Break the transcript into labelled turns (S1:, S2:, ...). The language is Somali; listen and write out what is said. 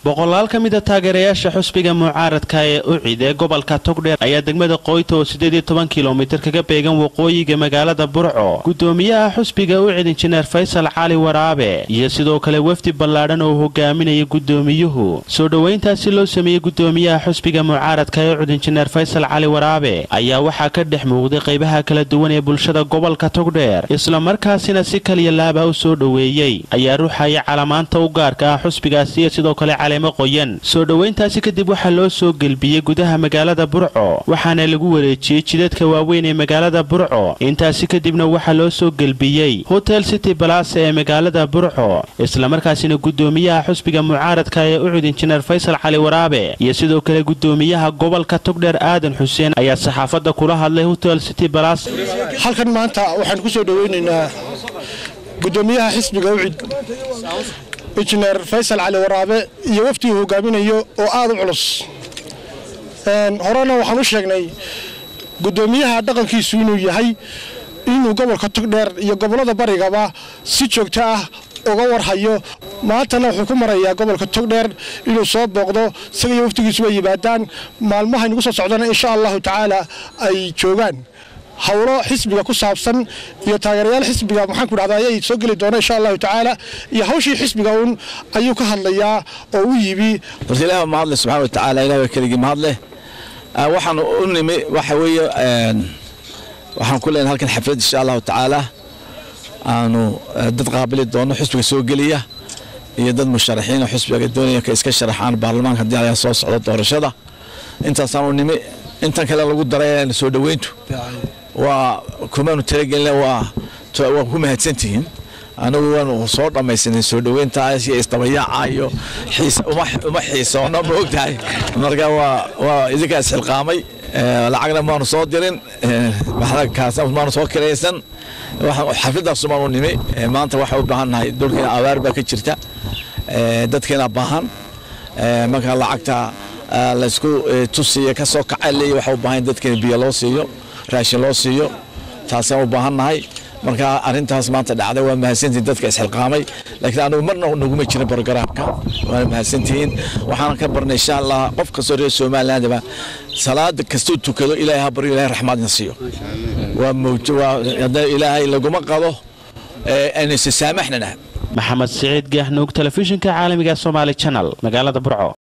S1: boqolaal ka mida taageerayaasha xusbiga mucaaradka ee ucid ee gobolka togdheer ayaa degmada qoyta oo siddeed iyo toban kilomitir kaga beegan waqooyiga magaalada burco gudoomiyaha xusbiga ucid injineer faysal cali waraabe iyo sidoo kale wafdi ballaadhan oo hogaaminaya gudoomiyuhu soo dhoweyntaasi loo sameeyey gudoomiyaha xusbiga mucaaradka ee ucid injineer faysal cali waraabe ayaa waxaa ka dhex muuqday qaybaha kala duwan ee bulshada gobolka togdheer islamarkaasina si kaliya laaba u soo dhoweeyey ayaa ruuxaya calamaanta u gaarka ah xusbigaasi iyo sidoo kale caleemo qoyan soo dhoweyntaasi kadib waxaa loo soo gelbiyey gudaha magaalada burco waxaana lagu wareejiyey jidadka waaweyn ee magaalada burco intaasi kadibna waxaa loo soo gelbiyey hotel city balasa ee magaalada burco islamarkaasina gudoomiyaha xusbiga mucaaradka ee ucud injineer faysal cali waraabe iyo sidoo kale gudoomiyaha gobolka togdheer aadan xuseen ayaa saxaafadda kula hadlay hotel city balas
S2: halkan maanta waxaan ku soo dhoweynaynaa gudoomiyaha xisbiga ucid injineer faysal cali waraabe iyo waftii uu hogaaminayo oo aad u culus horena waxaan u sheegnay gudoomiyaha dhaqankiisu inuu yahay inuu gobolka togdheer iyo gobollada barigaba si joogto ah uga warhayo maantana wuxuu ku marayaa gobolka togdheer inuu soo booqdo isaga iyo waftigiisu way yimaadaan maalmaha inugu soo socdana insha allahu tacaala ay joogaan howlo xisbiga ku saabsan iyo taageerayaal xisbiga maxaanku dhahda ayay soo geli doona insha allahu tacaala iyo hawshii xisbiga uun ayuu ka hadlayaa oo u yibi
S3: horta ilaah baa mahadle subxana wa tacaala ilah baa keligii mahadleh waxaan u nimi waxa weeye waxaan ku leenahay halkan xaflad insha allahu tacaala aanu dad qaabili doono xisbiga soo geliya iyo dad musharaxiin oo xisbiga doonaya ka iska sharaxaan baarlamaanka haddii ayaa soo socda doorashada intaasaan u nimi intan kale lagu daray soo dhoweyntu waa kumaanu talagelina waa waa ku mahadsantihiin anigu waanu soo dhammaysanay soo dhoweyntaas iyo isdabayaaca iyo uma xiisoono ma ogtahay marka waa waa idinkaa isxilqaamay lacagna maanu soo dirin kaas maanu soo kiraysan xafladaasu maanu nimi maanta waxaa u baahan nahay dhulkeena abaar baa ka jirta dadkeena baahan marka lacagta laysku tusiyo ka soo kaca leeya waxaa u baahan dadkeena biyo loo siiyo raashin loo siiyo taasaan u baahan nahay marka arrintaas maanta dhacday waa mahadsantihiin dadka isxilqaamay laakiin anugu marna naguma jirin brogaraamka waana mahadsantihiin waxaan ka barnay insha allah qof kastoo reer somalilandaba salaada kastuu tukado ilaahay ha baryo ilahay raxmaadna siiyo waa mawjo waa hadda ilaahay laguma qado aynu isa saamaxnana
S1: maxamed siciid gaahnuug telefishinka caalamiga somaali channel magaalada burco